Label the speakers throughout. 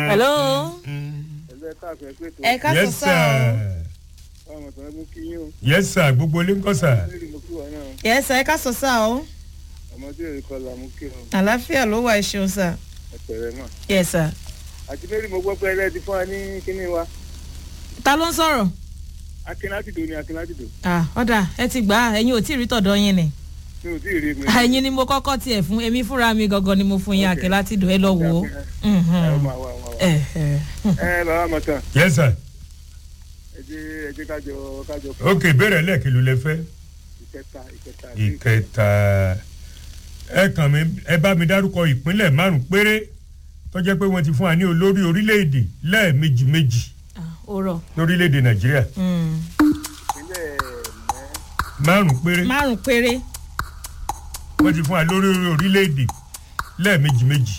Speaker 1: hello
Speaker 2: ẹgbẹ́ káàfẹ́ pé tó
Speaker 1: ẹ ká sọ
Speaker 3: yes
Speaker 1: sá o
Speaker 3: sir
Speaker 2: ọmọ tó ń mú kí yín o
Speaker 3: yes sir gbogbo ilé ń kọ́ sir.
Speaker 2: lórí mo kí wọn náà
Speaker 1: yẹ sá ẹ ká sọ sá o
Speaker 2: ọmọ tí èrè kọlà mú kí o
Speaker 1: àlàáfíà ló wà ẹṣin sá
Speaker 2: ẹ̀pẹ̀rẹ̀ náà
Speaker 1: yẹ sá
Speaker 2: àti lórí mo gbọ́ pé ẹlẹ́ ti fún wa ní kíní wa
Speaker 1: ta ló ń sọ̀rọ̀
Speaker 2: akínlátìdò ni akínlátìdò
Speaker 1: ah ọ̀dà ẹ ti gbà á ẹ̀yin ò tí ì rí tọ̀dọ̀ yín ni
Speaker 2: mi ò tí ì rí mi.
Speaker 1: ẹ̀yin ni mo kọ́kọ́ tiẹ̀ fún èmi fúnra mi gangan ni mo fún yín
Speaker 2: Ok.
Speaker 1: àkè láti dùn ẹ lọ wò ó
Speaker 2: ẹ
Speaker 1: Mhm.
Speaker 2: máa wà wà wà.
Speaker 1: ẹ ẹ
Speaker 2: ẹ bàbá mọ̀tàn
Speaker 3: yes sir
Speaker 2: ẹ jẹ́ ẹ jẹ́ kájọ kájọ
Speaker 3: ok ìbéèrè lẹ́ẹ̀kì ló lẹ fẹ́.
Speaker 2: ìkẹta ìkẹta
Speaker 3: ìkẹta ẹ kàn mí ẹ bá mi dárúkọ ìpínlẹ̀ márùn péré tó jẹ́ pé wọ́n ti fún wa ní olórí orílẹ̀-èdè lẹ́ẹ̀mejì méjì
Speaker 1: Ah, ó rọ̀
Speaker 3: lórílẹ̀-èdè nàìjíríà
Speaker 1: Mm.
Speaker 2: ìpínlẹ̀ mẹ́
Speaker 3: márùn péré
Speaker 1: márùn péré
Speaker 3: wọ́n ti fún wa lórí orílẹ̀-èdè lẹ́ẹ̀mejì méjì.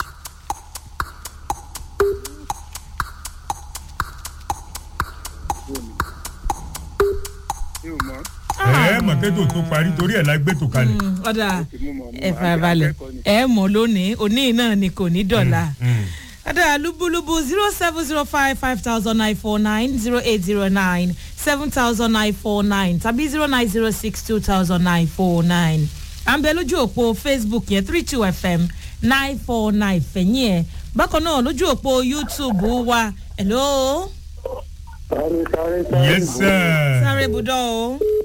Speaker 2: mi ò mọ̀
Speaker 3: ẹ mọ̀ kẹ́tò tó parí torí ẹ̀ la gbé tó kalẹ̀.
Speaker 1: Mm, ọ̀dà
Speaker 2: ó ti mú mọ̀ mú
Speaker 1: ẹ farabalẹ̀
Speaker 2: akẹ́kọ̀ọ́ ni.
Speaker 1: ẹ mọ̀ lónìí òní náà ni kò ní dọ̀la.
Speaker 3: Mm.
Speaker 1: Ada lubulubu zero seven zero five five thousand nine four nine zero eight zero nine seven thousand nine four nine tàbí zero nine zero six two thousand nine four nine. À ń bẹ lójú òpó Facebook yẹn three two FM nine four nine fẹ̀yìn ẹ̀. Bákan náà lójú òpó YouTube wa hello
Speaker 2: sáré sáré sáré
Speaker 3: yes sir.
Speaker 1: sáré budọ́ o.